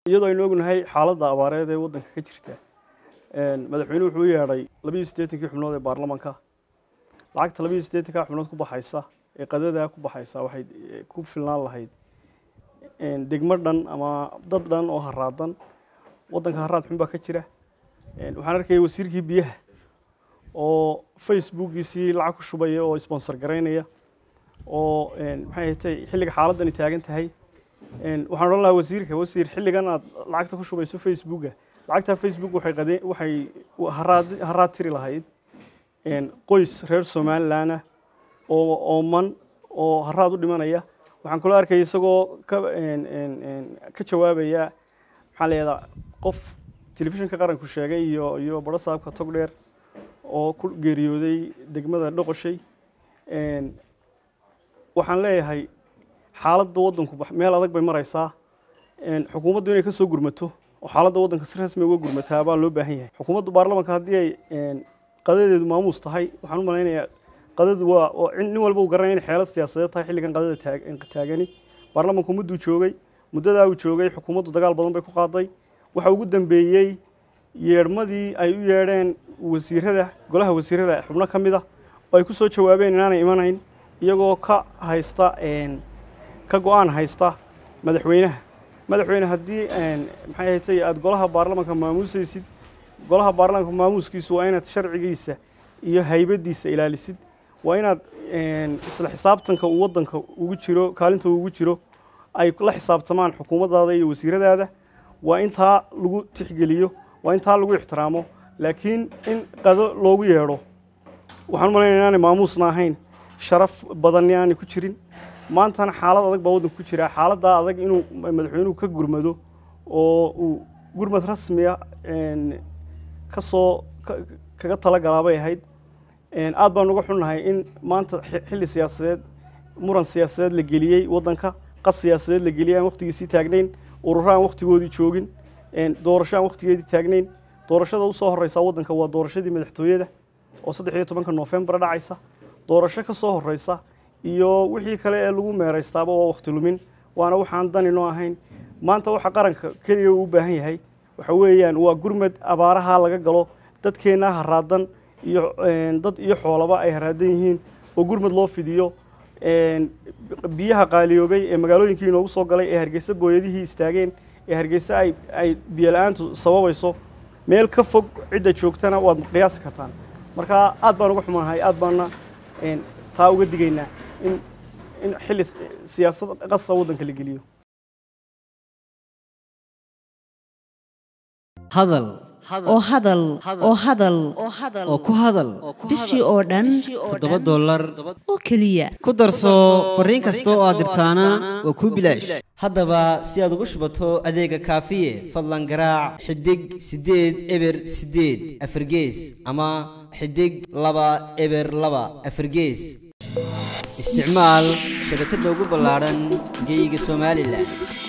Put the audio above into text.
iyadoo aynu ognahay xaaladda abaareed ee waddanka ka jirta madaxweynuhu wuxuu u yeedhay labiyo siddeetankii xubnood ee baarlamanka lacagta labiyo siddeetankaa xubnood ku baxaysa ee qadadaa ku baxaysa waxay ku filnaan lahayd degmo dhan ama dad dhan oo haraadan waddanka haraad xun baa ka jira waxaan arkayay wasiirkii biyaha oo facebookiisii lacag ku shubaya oo sponsor garaynaya oo maxay hatay xilliga xaaladani taagan tahay waxaan odhan lahaa wasiirka wasiir xilligan aad lacagta ku shubayso facebooka lacagtaa facebook waxay qadeen waxay haraad haraad tiri lahayd qoys reer somalilandah oo ooman oo haraad u dhimanaya waxaan kaloo arkaya isagoo ka ka jawaabaya maxaa layihahdaa qof telefishinka qaranku sheegay iyo iyo baro saabka togdheer oo ku geeriyooday degmada dhoqoshay waxaan leeyahay xaaladda waddanku meel adag bay maraysaa xukuumaddu inay ka soo gurmato oo xaaladda waddanka si rasmi uga gurmataa baa loo baahan yahay xukuumaddu baarlamanka haddii ay qadadeedu maamuus tahay waxaan u malaynayaa qadadu waa nin walba uu garanaya inay xeelad siyaasadeed tahay xilligan qadada taagani baarlamanku mudduu joogay muddadaa uu joogay xukuumaddu dagaal badan bay ku qaaday waxa ugu dambeeyey yeedhmadii ay u yeedheen wasiirada golaha wasiirada xubno ka mid a oo ay ku soo jawaabeen inaanay imanayn iyagoo ka haysta ka go-aan haysta madaxweynaha madaxweyne haddii maxay haytay aada golaha baarlamanka maamuusaysid golaha baarlamanka maamuuskiisu waa inaad sharcigiisa iyo haybadiisa ilaalisid waa inaad isla xisaabtanka uu waddanka ugu jiro kaalinta ugu jiro ay la xisaabtamaan xukuumaddaada iyo wasiiradaada waa intaa lagu tixgeliyo waa intaa lagu ixtiraamo laakiin in qado loogu yeedho waxaan umalaynaya inaanay maamuusna ahayn sharaf badanni aanay ku jirin maantana xaalad adag baa waddanka ku jira xaaladdaa adag inuu madaxweynuhu ka gurmado oo uu gurmad rasmiya ka soo kaga talagalaa bay ahayd aad baan uga xunnahay in maanta xilli siyaasadeed muran siyaasadeed la geliyey waddanka qas siyaasadeed la geliyey aan wakhtigiisii taagnayn ururo aan wakhtigoodii joogin doorasho aan wakhtigeedii taagnayn doorashada usoo horeysa waddanka waa doorashadii madaxtooyada oo saddex iyo tobanka noofembar dhacaysa doorasho ka soo horeysa iyo wixii kale ee lagu meeraystaaba waa wakhti lumin waana waxaan dani noo ahayn maanta waxa qaranka keliya uu u baahan yahay waxa weeyaan waa gurmad abaaraha laga galo dadkeenna haraadan iyo dad iyo xoolaba ay haraadan yihiin oo gurmad loo fidiyo biyaha qaaliyoobay ee magaalooyinkii inoogu soo galay ee hargeysa booyadihii istaageen ee hargeysa ay ay biyo-la-aantu sababayso meel ka fog cidda joogtana waad qiyaasi kartaan marka aad baan uga xumaanahay aad baana taa uga digaynaa in in xilli siyaasad qasa waddanka la geliyo hadal oo hadal oo hadal oo ku hadal bishii oo dhan toddoba dollar oo keliya ku darso fariin kasta oo aad dirtaana waa kuu bilaash haddaba si aad ugu shubato adeega kaafiye fadlan garaac xidig siddeed eber siddeed afargees ama xidig laba eber laba afargees isticmaal shabakadda ugu ballaadhan geyga somalilan